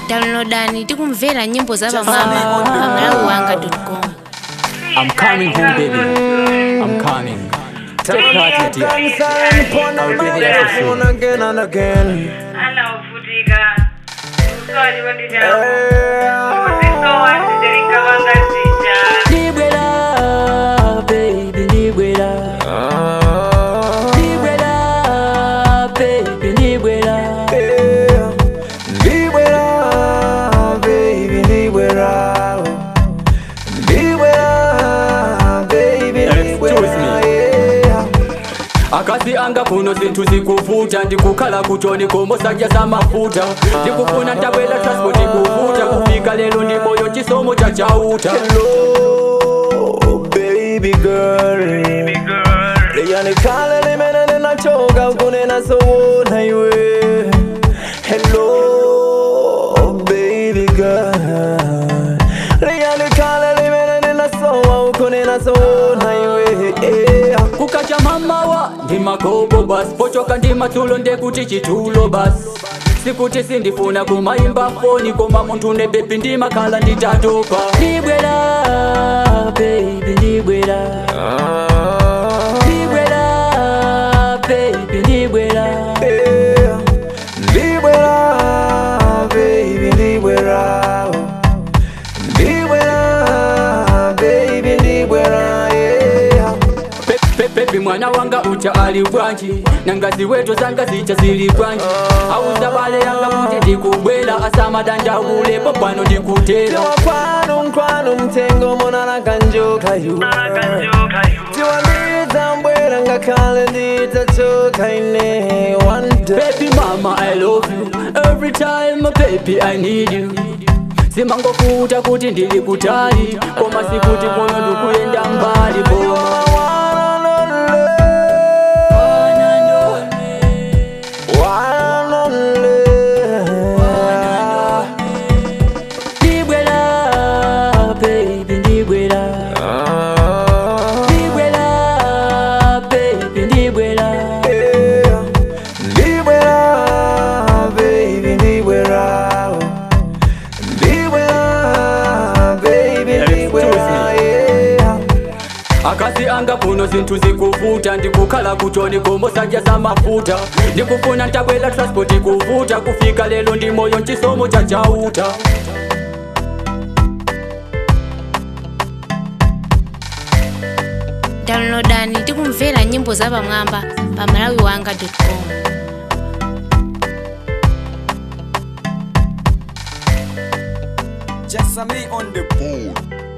downloadani tikumvera nyimbo za pamwamba pa malawi wanga com I'm coming home, baby. I'm coming. Take heart, dear. I'll be there for soon. again and again. anaovutika uswali wandijao uzisowa ndijalinga wangazija Libera, baby, libera. Libera, baby, libera. Yeah. Libera, baby, libera. Libera, baby, Excuse libera. me. Yeah. akazi anga kuno zinthu zikuvuta ndikukhala kuchoni komosakya za mafuta ndikufuna ntabwela transport kuvuta kufika lero ndi moyo chisomo cha chauta Hello, baby girl. Yani kale limene ninachoka kunena sowona iwe. Hello, baby girl. Yani kale limene ninasowa kunena sowona iwe. Yeah. kukacha mamawa ndi magobo basi pochoka ndi matulo ndekuti chitulo basi sikuti sindifuna kumayimba foni koma munthu ne bebi ndimakhala nditatopa ndibwera baby ndibwera ndibwera baby ndibwera Yeah. Libera, baby, libera. Libera, baby, libera, yeah. Pe- pe- pepi mwana wanga ucha ali bwanji nangazi weto zanga zicha zili bwanji auza bale yanga kuti ndikubwera asamadandaule pano ndikutera Tiwa kwanu mkwanu mtengo monana kanjoka yu Tiwa ndiza mbwera ngakhale nditachoka ine one day Baby mama I love you Every time baby I need you simangofuta kuti ndili kutali koma sikuti kuno ndikuyenda mbali koma ndibwera baby ndibwera ndibwera baby ndibwera akazi anga kuno zinthu zikuvuta ndikukhala kuchoni komosakya za mafuta ndikufuna ntabwela transport kuvuta kufika lero ndi moyo mchisomo cha chauta downloadani tikumvera nyimbo za pamwamba pa malawi wanga com Just me on the board.